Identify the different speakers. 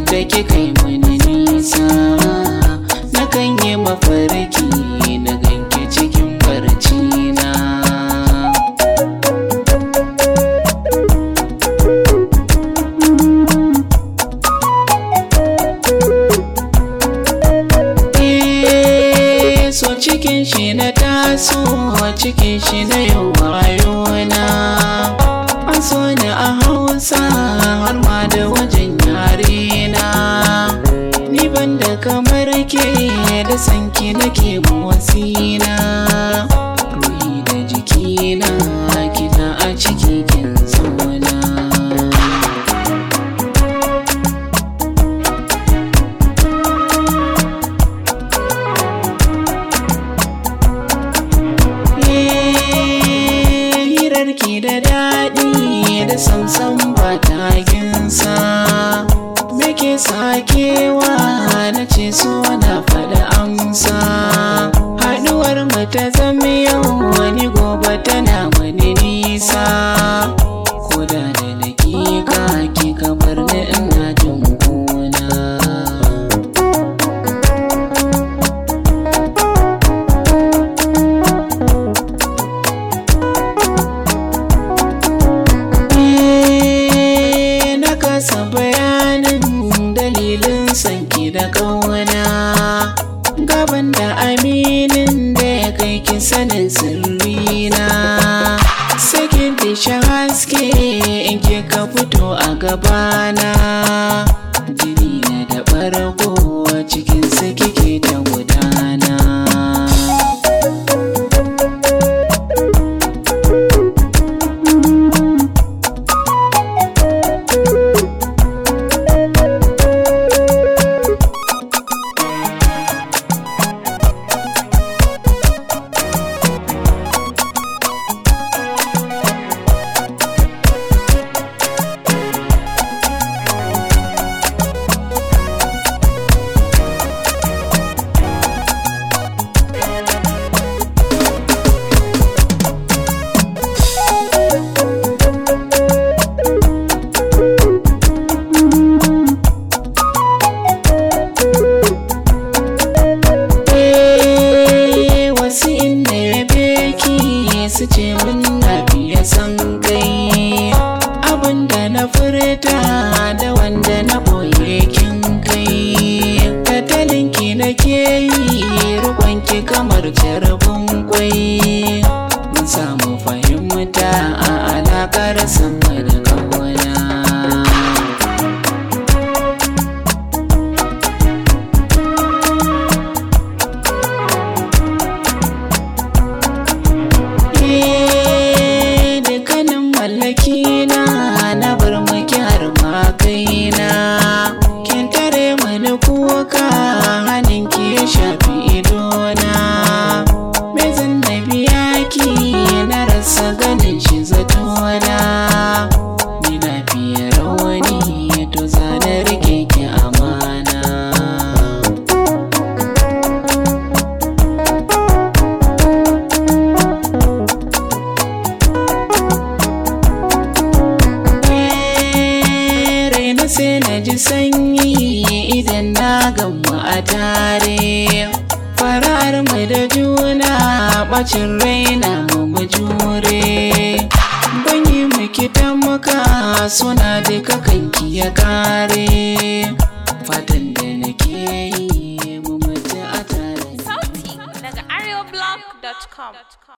Speaker 1: da kika yi mani nisa na kan yi mafarki na ganke cikin barci na Eh, so cikin shi na taso cikin shi na yau wayona an so ni a hausa har ma da wajen yare na ni ban da kamar ke da sanki nake motsina ruhi da jikina kina a ciki kin zauna hirarki da daɗi da samsam ba taginsa Meke sakewa na ce so na faɗi amsa Haɗuwar mu ta zama yau wani gobe tana wani nisa Koda da dakika ki kamar na ina jin kuna Eh, na kasa bayanin dalilin sanki da ƙauna gaban da aminin da ya kai ki sanin sirrina sakin dishin haske in ke ka fito a gabana jini na da ɓargo cikin sa kike ta gudana Eh, wasu inda ya beki su ce mun na biya san kai abinda na furta da wanda na boye kin kai tattalinki na ke yi rukonki kamar jarabin kwai mun samu fahimta a alakar sama da kawana Eh, dukkanin mallaki na na bar maki har ma kaina kin tare mani kuka hannun ki ya shafi idona me zan na biya ki na rasa ganin shi zatona ni na fiye rawani to zana rike ki amana raina sai na ji sanyi idan na gamu a tare farar mai da juna bacin raina mu mu jure ban yi miki muka suna duka kanki ya kare fatan da nake yi mu mace a tare
Speaker 2: Sauti daga areoblog.com.